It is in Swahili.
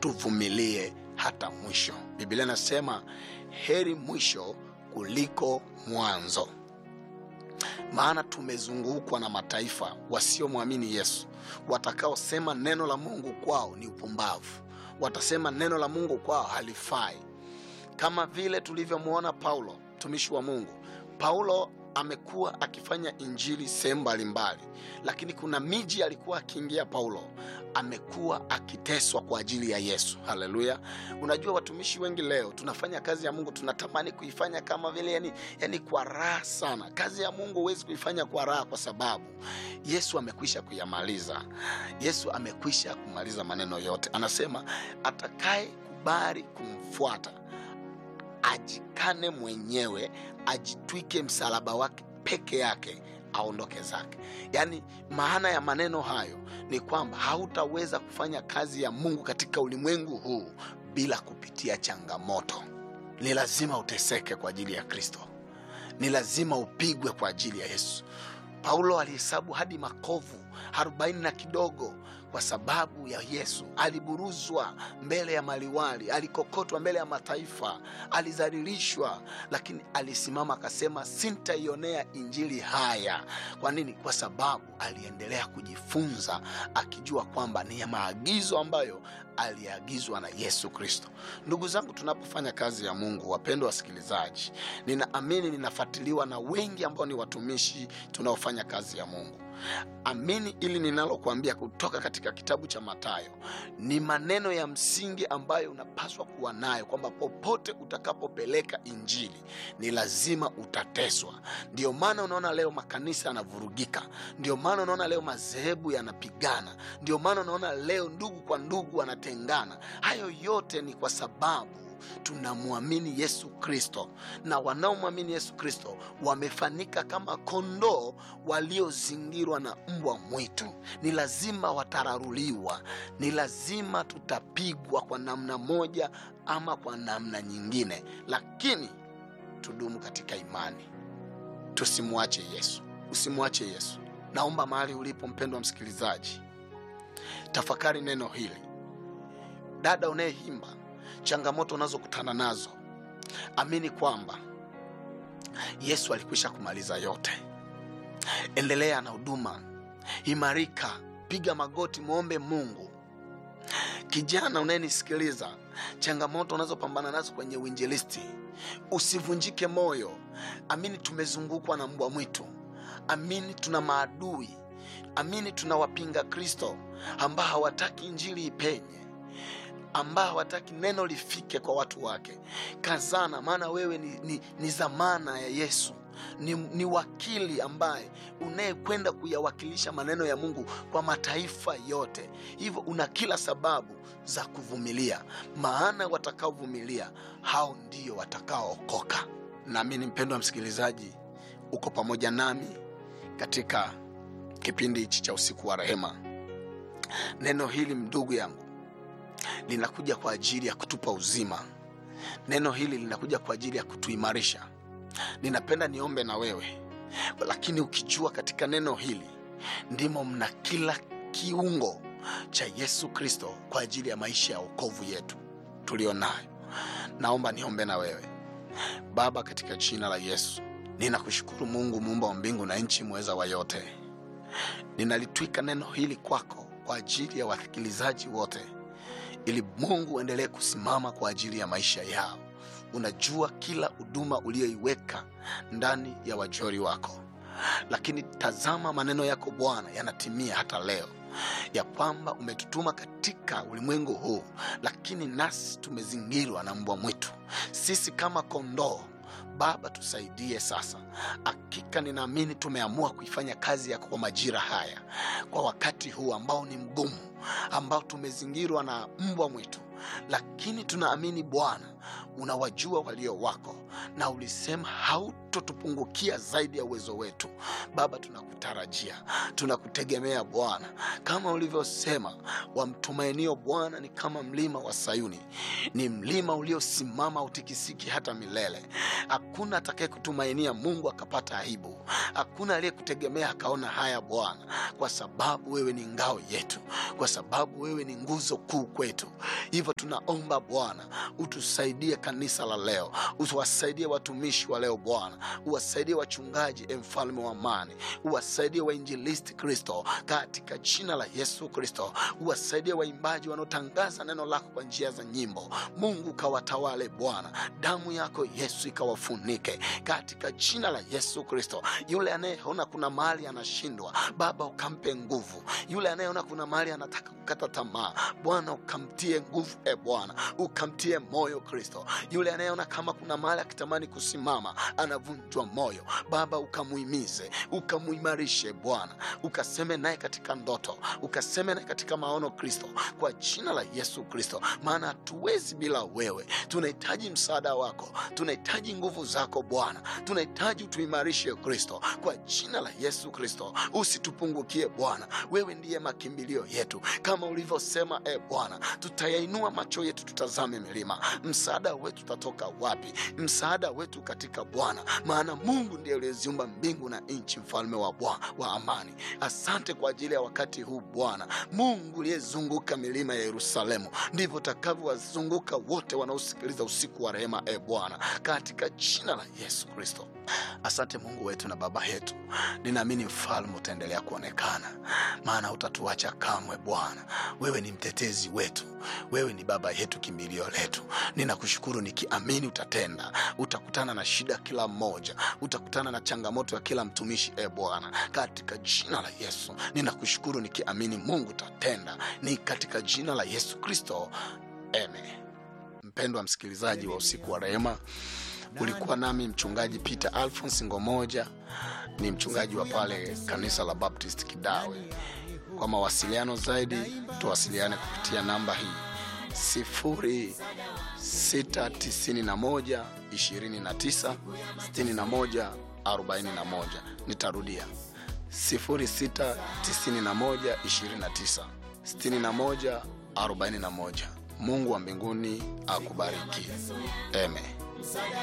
tuvumilie hata mwisho. Biblia inasema heri mwisho kuliko mwanzo, maana tumezungukwa na mataifa wasiomwamini Yesu, watakaosema neno la Mungu kwao ni upumbavu, watasema neno la Mungu kwao halifai, kama vile tulivyomwona Paulo mtumishi wa Mungu. Paulo amekuwa akifanya injili sehemu mbalimbali, lakini kuna miji alikuwa akiingia Paulo amekuwa akiteswa kwa ajili ya Yesu. Haleluya! Unajua, watumishi wengi leo tunafanya kazi ya Mungu, tunatamani kuifanya kama vile yani, yani kwa raha sana. Kazi ya Mungu huwezi kuifanya kwa raha, kwa sababu Yesu amekwisha kuyamaliza. Yesu amekwisha kumaliza maneno yote. Anasema atakaye kubali kumfuata ajikane mwenyewe, ajitwike msalaba wake peke yake, aondoke zake. Yaani, maana ya maneno hayo ni kwamba hautaweza kufanya kazi ya Mungu katika ulimwengu huu bila kupitia changamoto. Ni lazima uteseke kwa ajili ya Kristo, ni lazima upigwe kwa ajili ya Yesu. Paulo alihesabu hadi makovu arobaini na kidogo kwa sababu ya Yesu. Aliburuzwa mbele ya maliwali, alikokotwa mbele ya mataifa, alizalilishwa, lakini alisimama akasema, sintaionea injili haya. Kwa nini? Kwa sababu aliendelea kujifunza, akijua kwamba ni ya maagizo ambayo aliagizwa na Yesu Kristo. Ndugu zangu, tunapofanya kazi ya Mungu, wapendwa wasikilizaji, ninaamini ninafuatiliwa na wengi ambao ni watumishi tunaofanya kazi ya Mungu. Amini ili ninalokuambia kutoka katika kitabu cha Mathayo ni maneno ya msingi ambayo unapaswa kuwa nayo, kwamba popote utakapopeleka injili ni lazima utateswa. Ndio maana unaona leo makanisa yanavurugika, ndio maana unaona leo madhehebu yanapigana, ndio maana unaona leo ndugu kwa ndugu wanatengana. Hayo yote ni kwa sababu tunamwamini Yesu Kristo, na wanaomwamini Yesu Kristo wamefanika kama kondoo waliozingirwa na mbwa mwitu. Ni lazima watararuliwa, ni lazima tutapigwa kwa namna moja ama kwa namna nyingine, lakini tudumu katika imani, tusimwache Yesu. Usimwache Yesu. Naomba mahali ulipo, mpendwa msikilizaji, tafakari neno hili. Dada unayeimba changamoto unazokutana nazo, amini kwamba Yesu alikwisha kumaliza yote. Endelea na huduma, imarika, piga magoti, mwombe Mungu. Kijana unayenisikiliza, changamoto unazopambana nazo kwenye uinjilisti, usivunjike moyo. Amini tumezungukwa na mbwa mwitu, amini tuna maadui, amini tuna wapinga Kristo ambao hawataki injili ipenye ambao hawataki neno lifike kwa watu wake. Kazana, maana wewe ni, ni, ni zamana ya Yesu, ni, ni wakili ambaye unayekwenda kuyawakilisha maneno ya Mungu kwa mataifa yote. Hivyo una kila sababu za kuvumilia, maana watakaovumilia hao ndio watakaookoka. Naamini mpendwa msikilizaji, uko pamoja nami katika kipindi hichi cha usiku wa rehema. Neno hili ndugu yangu linakuja kwa ajili ya kutupa uzima. Neno hili linakuja kwa ajili ya kutuimarisha. Ninapenda niombe na wewe, lakini ukijua katika neno hili ndimo mna kila kiungo cha Yesu Kristo kwa ajili ya maisha ya wokovu yetu tulio nayo. Naomba niombe na wewe. Baba, katika jina la Yesu ninakushukuru Mungu muumba wa mbingu na nchi, mweza wa yote. Ninalitwika neno hili kwako kwa ajili ya wasikilizaji wote ili Mungu uendelee kusimama kwa ajili ya maisha yao. Unajua kila huduma uliyoiweka ndani ya wajori wako, lakini tazama maneno yako Bwana yanatimia hata leo, ya kwamba umetutuma katika ulimwengu huu, lakini nasi tumezingirwa na mbwa mwitu, sisi kama kondoo. Baba, tusaidie sasa. Hakika ninaamini tumeamua kuifanya kazi yako kwa majira haya, kwa wakati huu ambao ni mgumu, ambao tumezingirwa na mbwa mwitu, lakini tunaamini Bwana unawajua walio wako, na ulisema hautotupungukia zaidi ya uwezo wetu. Baba, tunakutarajia, tunakutegemea Bwana, kama ulivyosema, wamtumainio Bwana ni kama mlima wa Sayuni, ni mlima uliosimama utikisiki hata milele. hakuna atakaye kutumainia mungu akapata aibu hakuna aliyekutegemea akaona haya bwana kwa sababu wewe ni ngao yetu kwa sababu wewe ni nguzo kuu kwetu hivyo tunaomba bwana utusaidie kanisa la leo uwasaidie watumishi wa leo bwana uwasaidie wachungaji e mfalme wa amani uwasaidie wainjilisti kristo katika jina la yesu kristo uwasaidie waimbaji wanaotangaza neno lako kwa njia za nyimbo mungu ukawatawale bwana damu yako yesu ikawafunike katika jina la yesu kristo yule anayeona kuna mahali anashindwa baba ukampe nguvu yule anayeona kuna mahali anataka kukata tamaa bwana ukamtie nguvu e bwana ukamtie moyo kristo yule anayeona kama kuna mahali akitamani kusimama anavunjwa moyo baba ukamuhimize ukamuimarishe bwana ukaseme naye katika ndoto ukaseme naye katika maono kristo kwa jina la yesu kristo maana hatuwezi bila wewe tunahitaji msaada wako tunahitaji nguvu zako bwana tunahitaji utuimarishe kristo kwa jina la yesu kristo usitupungukie bwana wewe ndiye makimbilio yetu kama ulivyosema e bwana tutayainua macho yetu tutazame milima msaada wetu utatoka wapi msaada wetu katika bwana maana mungu ndiye uliyeziumba mbingu na nchi mfalme wa, bwa, wa amani asante kwa ajili ya wakati huu bwana mungu uliyezunguka milima ya yerusalemu ndivyo utakavyowazunguka wote wanaosikiliza usiku wa rehema e bwana katika jina la yesu kristo asante mungu wetu na baba yetu ninaamini mfalme utaendelea kuonekana maana utatuacha kamwe bwana wewe ni mtetezi wetu wewe ni baba yetu kimbilio letu ninakushukuru nikiamini utatenda utakutana na shida kila mmoja utakutana na changamoto ya kila mtumishi e bwana katika jina la yesu ninakushukuru nikiamini mungu utatenda ni katika jina la yesu kristo amen mpendwa msikilizaji wa usiku wa rehema ulikuwa nami mchungaji peter alphons ngomoja ni mchungaji wa pale kanisa la baptist kidawe kwa mawasiliano zaidi tuwasiliane kupitia namba hii 691 29 61 41 nitarudia 691 29 61 41 mungu wa mbinguni akubariki amen